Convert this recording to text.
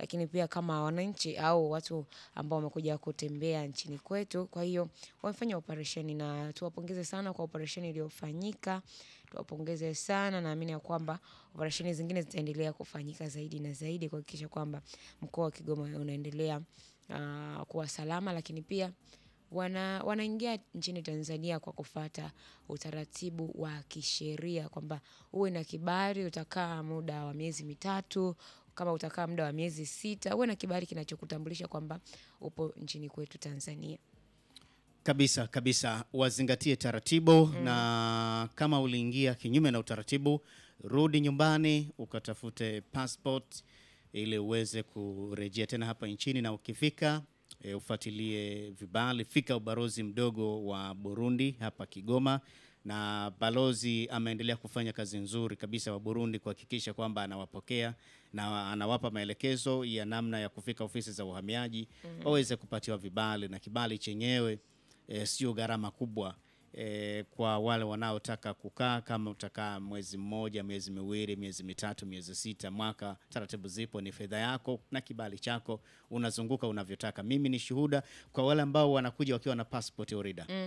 lakini pia kama wananchi au watu ambao wamekuja kutembea nchini kwetu. Kwa hiyo wamefanya operesheni na tuwapongeze sana kwa operesheni iliyofanyika, tuwapongeze sana naamini ya kwamba operesheni zingine zitaendelea kufanyika zaidi na zaidi kuhakikisha kwamba mkoa wa Kigoma unaendelea ah, kuwa salama, lakini pia wana wanaingia nchini Tanzania kwa kufuata utaratibu wa kisheria kwamba uwe na kibali, utakaa muda wa miezi mitatu, kama utakaa muda wa miezi sita, uwe na kibali kinachokutambulisha kwamba upo nchini kwetu Tanzania. Kabisa kabisa, wazingatie taratibu na kama uliingia kinyume na utaratibu, rudi nyumbani ukatafute passport ili uweze kurejea tena hapa nchini, na ukifika e, ufuatilie vibali. Fika ubalozi mdogo wa Burundi hapa Kigoma, na balozi ameendelea kufanya kazi nzuri kabisa wa Burundi kuhakikisha kwamba anawapokea na anawapa maelekezo ya namna ya kufika ofisi za uhamiaji waweze kupatiwa vibali, na kibali chenyewe e, sio gharama kubwa e, kwa wale wanaotaka kukaa. Kama utakaa mwezi mmoja, miezi miwili, miezi mitatu, miezi sita, mwaka, taratibu zipo, ni fedha yako na kibali chako, unazunguka unavyotaka. Mimi ni shuhuda kwa wale ambao wanakuja wakiwa na passport orida